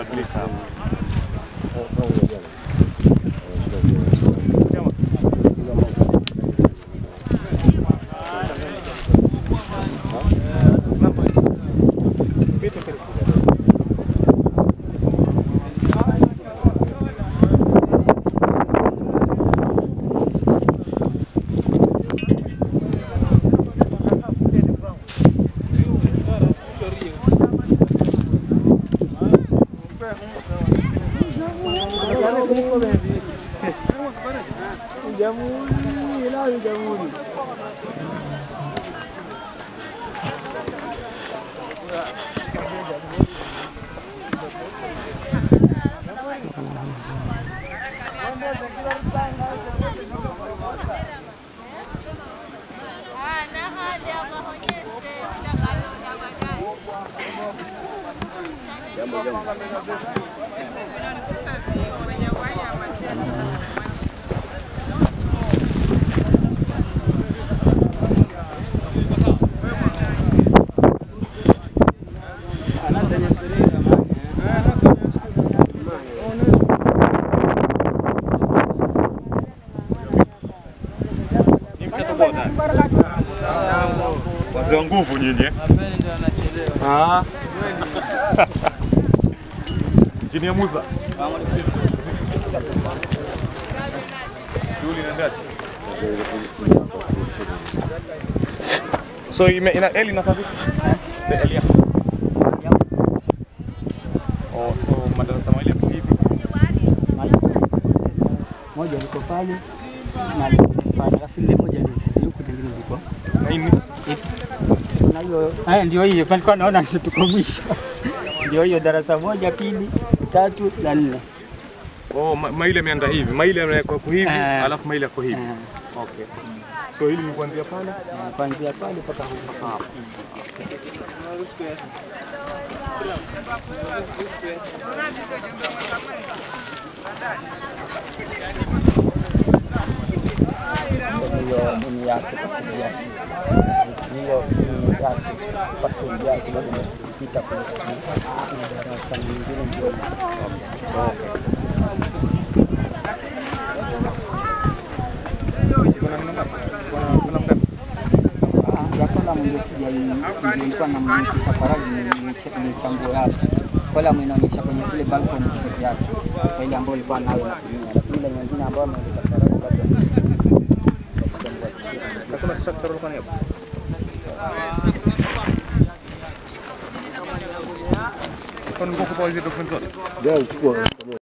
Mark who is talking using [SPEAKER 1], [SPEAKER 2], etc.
[SPEAKER 1] Lika hapa. Ni mshatoboa tayari. Wazee wa nguvu nyinyi. eh? Ah. Injinia Musa. Shughuli inaendaje? So ime, ina Eli inakaa vipi? Eh? Eli yako. Oh, so madarasa mawili hapo hivi.
[SPEAKER 2] moja liko pale na liko pale, alafu ile moja lisiti huku, lingine liko
[SPEAKER 1] Na hii ni
[SPEAKER 2] na hiyo. Haya, ndio hiyo palikuwa naona tuko mwisho, ndio hiyo darasa moja, pili, tatu na nne.
[SPEAKER 1] Oh, ma, maili ameanda hivi. Maili yamewekwa kwa hivi,
[SPEAKER 2] Eh.
[SPEAKER 1] alafu maili yako hivi.
[SPEAKER 2] Eh,
[SPEAKER 1] Okay. So hili ni kuanzia pale.
[SPEAKER 2] na kuanzia pale mpaka huko.
[SPEAKER 1] Sawa.
[SPEAKER 2] hiyo nini yake pasili yake hiyo nini yake pasili yake bado imepita kwenye kwenye darasa nyingine ndio
[SPEAKER 1] Kuna neno ngapi? Kuna kuna ngapi?
[SPEAKER 2] Ah, ya kolamu ndio sijailikuwa na mnikisha faraji nichambue hapo. Kolamu inaonyesha kwenye zile balcony peke yake, kwa ile ambayo ilikuwa nayo natumia, lakini ile nyingine ambayo ameandika faraji bado
[SPEAKER 1] Na kuna structure ulikuwa nayo? Kwa nini kwa hizo documents zote?